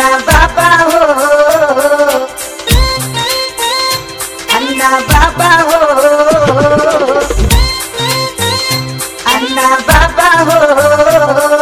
अन्ना बाबा हो अन्ना बाबा हो अन्ना बाबा हो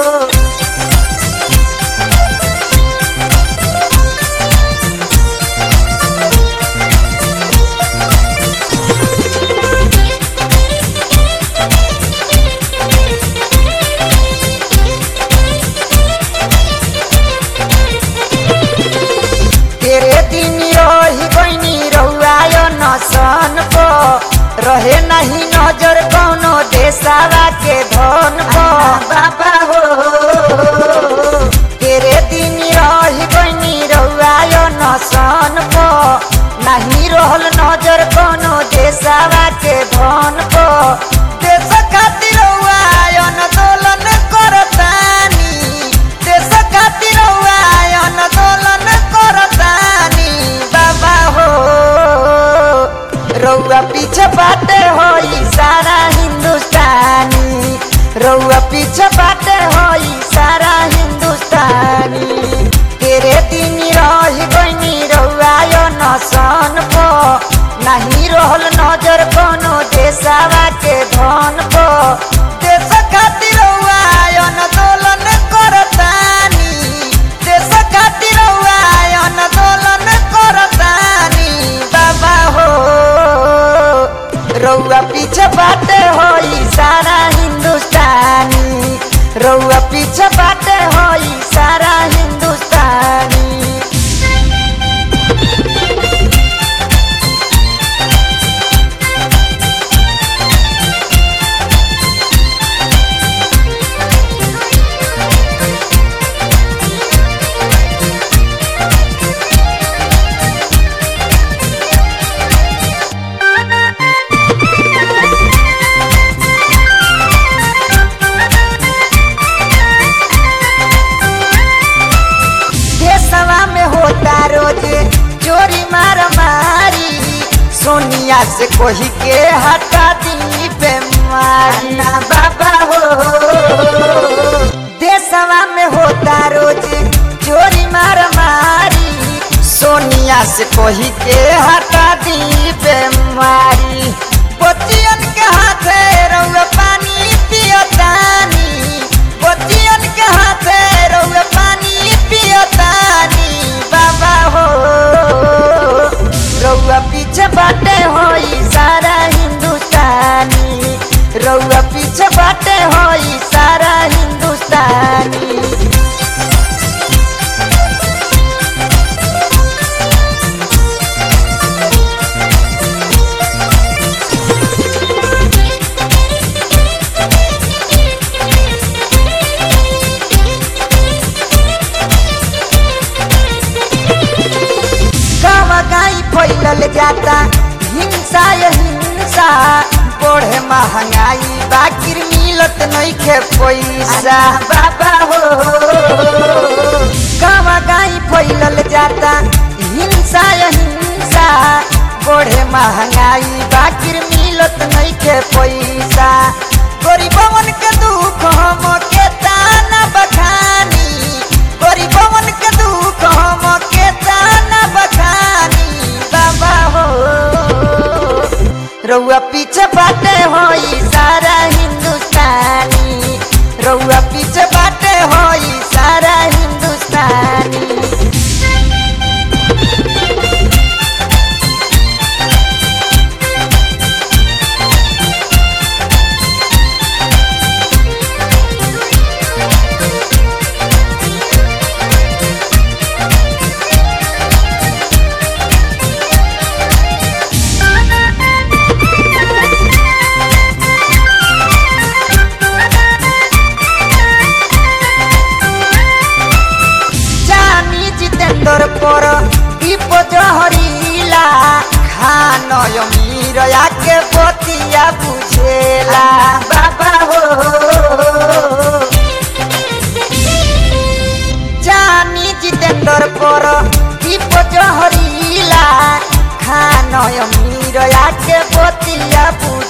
तेरे दिन रही बनी रहुआयो नसन को रहे नहीं नजर कोनो देसावा के धन को बाबा हो तेरे दिन रही बनी रहुआयो नसन को नहीं रहल नजर कोनो देसावा के धन को देश खातिर रहुआयो आंदोलन करतानी देश खातिर रहुआयो आंदोलन करतानी बाबा हो रउआ पीछे बाटे होई सारा हिंदुस्तानी रउआ पीछे बाटे होई सारा हिंदुस्तानी तेरे दिन रही बनी रउआ यो नसन को नहीं रहल नजर कोनो देसावा के धन को देश खातिर रउआ आंदोलन करतानी देश खातिर रउआ आंदोलन करतानी बाबा हो रउआ पीछे बाटे होई सारा हिंदुस्तानी रउआ पीछे बाटे होई सारा हिंदुस्तानी देशवा में होता रोज चोरी मार मारी सोनिया से कोही के हटा दी बेमारी ना बाबा हो देशवा में होता रोज चोरी मार मारी सोनिया से कोही के हटा दी बेमारी बच्चियन के हाथे रउआ पानी पियतानी बच्चियन के हाथे रउआ पानी पियतानी बाबा हो रउआ पीछे बाटे होई सारा हिंदुस्तानी रउआ पीछे बाटे होई सारा हिंदुस्तानी गावा गाई फैलल जाता हिंसा ये हिंसा बढ़े महंगाई बाकिर मिलत नइखे पैसा बाबा हो गावा गाई फैलल जाता हिंसा ये हिंसा बढ़े महंगाई बाकिर मिलत नइखे पैसा गरीबवन के दुख हम के ताना बखानी गरीबवन के दुख हम के ताना बखानी बाबा हो रउआ पीछे बाटे होई सारा हिंदुस्तानी रउआ पीछे बाटे होई सारा हिंदुस्तानी जानी जितेंद्र पर दीप जहरीला खान अमीर के बतिया बुझेला बाबा हो जानी जितेंद्र पर दीप जहरीला खान अमीर के बतिया बुझेला